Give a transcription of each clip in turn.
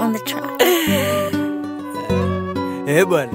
on the track. Eh bwana,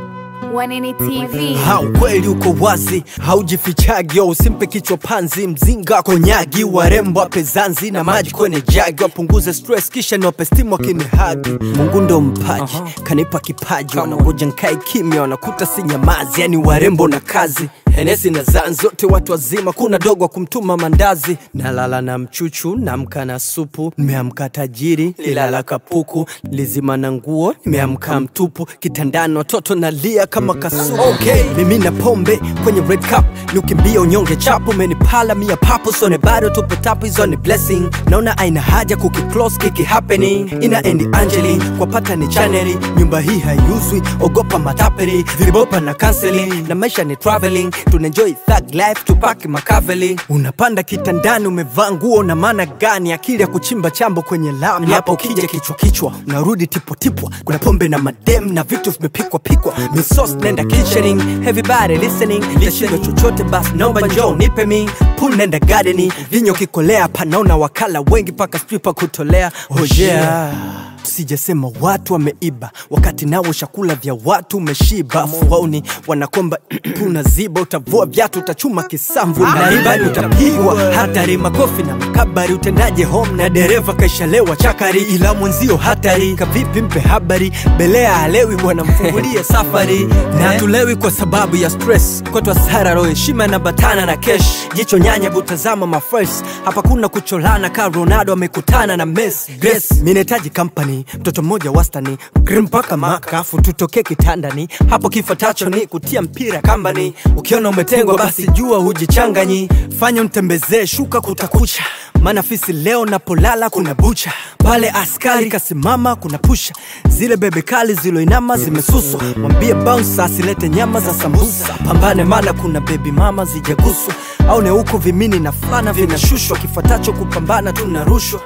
Wanini TV. ha ukweli uko wazi, haujifichagi, usimpe kichwa panzi, mzinga konyagi, warembo wape zanzi na maji kwenye jagi, wapunguze stress kisha niwape stimu wakinihagi. Mungu ndo mpaji, kanipa kipaji, wanangoja nkae kimya, wanakuta si nyamazi, yani warembo na kazi Henesi na zan zote watu wazima, kuna dogo wa kumtuma mandazi. Nalala na mchuchu, namka na supu, nimeamka tajiri, lilala kapuku, lizima na nguo, nimeamka mtupu, kitandani watoto nalia kama kasuku. Okay, mimi na pombe kwenye red cup, niukimbia unyonge chapu, menipala mia papo, sone bado tupo tapu, hizo ni blessing. Naona aina haja kukiclose kiki happening, ina endi Angeli kwa pata ni chaneli, nyumba hii haiuzwi, ogopa matapeli, vibopa na counseling, na maisha ni traveling tunaenjoy thug life tupaki makaveli unapanda kitandani umevaa nguo na maana gani akili ya kuchimba chambo kwenye lami hapo ukija kichwa kichwa unarudi tipotipwa kuna pombe na madem na vitu vimepikwa pikwa misos nenda kitchening everybody listening tashinda chochote basi naomba njoo nipe mi pool nenda gardening vinyo kikolea panaona wakala wengi paka stripa kutolea hojea sijasema watu wameiba wakati nao chakula vya watu umeshiba fuauni wanakomba unaziba utavua vyatu utachuma kisamvu na ribani utapigwa hatari makofi na makabari utendaje home na dereva kaishalewa chakari ila mwenzio hatari kavipi mpe habari belea halewi bwana mfungulie safari na tulewi kwa sababu ya stress kwetu hasara roho heshima na batana na kesh jicho nyanya butazama mafres hapa kuna kucholana ka ronaldo amekutana na mes grace minahitaji company mtoto mmoja wastani grim mpaka makafu tutokee kitandani hapo kifuatacho ni kutia mpira kambani ukiona umetengwa basi jua hujichanganyi fanya mtembezee shuka kutakucha maana fisi leo napolala kuna bucha pale askari kasimama kuna pusha zile bebe kali ziloinama zimesuswa mwambie bounce asilete nyama za sambusa pambane maana kuna bebi mama zijaguswa au ne huko vimini na fulana vinashushwa kifuatacho kupambana tunarushwa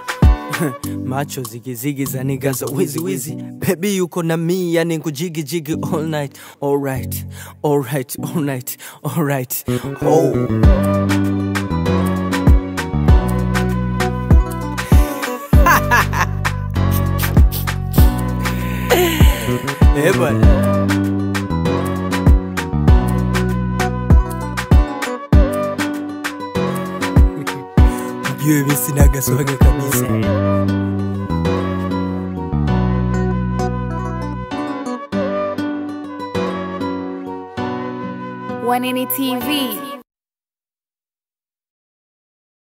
macho zigizigi za niga za wizi wizi bebi yuko na mi yani kujigijigi all night alright alright alright alright oh. Eh bwana Ujue mi sinaga swaga kabisa Wanini TV.